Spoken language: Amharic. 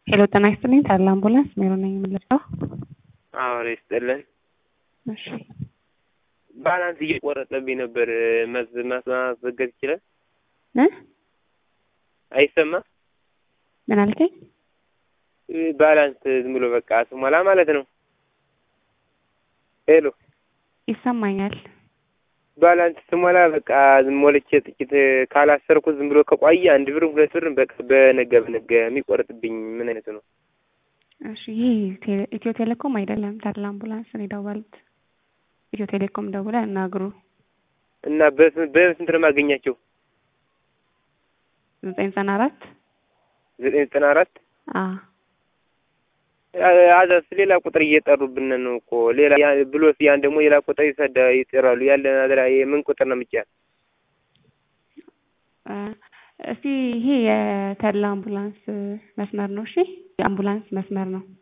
ሄሎ ጤና ይስጥልኝ ታላ አምቡላንስ ሜሮ ነኝ የምልለው። አዎ ይስጥልን። እሺ ባላንስ እየቆረጠብኝ ነበር። መዝ ማስዘገብ ይችላል? እ አይሰማ ምን አልከኝ? ባላንስ ዝም ብሎ በቃ ስሞላ ማለት ነው። ሄሎ ይሰማኛል። ባላንስ ስሞላ በቃ ዝም ሞልቼ ጥቂት ካላሰርኩት ዝም ብሎ ከቆየ አንድ ብር ሁለት ብር በቃ በነገ በነገ የሚቆርጥብኝ ምን አይነቱ ነው? እሺ ይህ ቴሌ- ኢትዮ ቴሌኮም አይደለም ታላ አምቡላንስ ነው የደወሉት። ኢትዮ ቴሌኮም ደውለ እናግሩ። እና በስንት በስንት ነው የማገኛቸው? ዘጠኝ ዘጠና አራት ዘጠኝ ዘጠና አራት አ አዛስ ሌላ ቁጥር እየጠሩብን ነው እኮ ሌላ ያ- ብሎስ ያን ደግሞ ሌላ ቁጥር ይሰዳ ይጠራሉ። ያለን አድራ የምን ቁጥር ነው የምጫ እ እስቲ ይሄ የተድላ አምቡላንስ መስመር ነው። እሺ የአምቡላንስ መስመር ነው።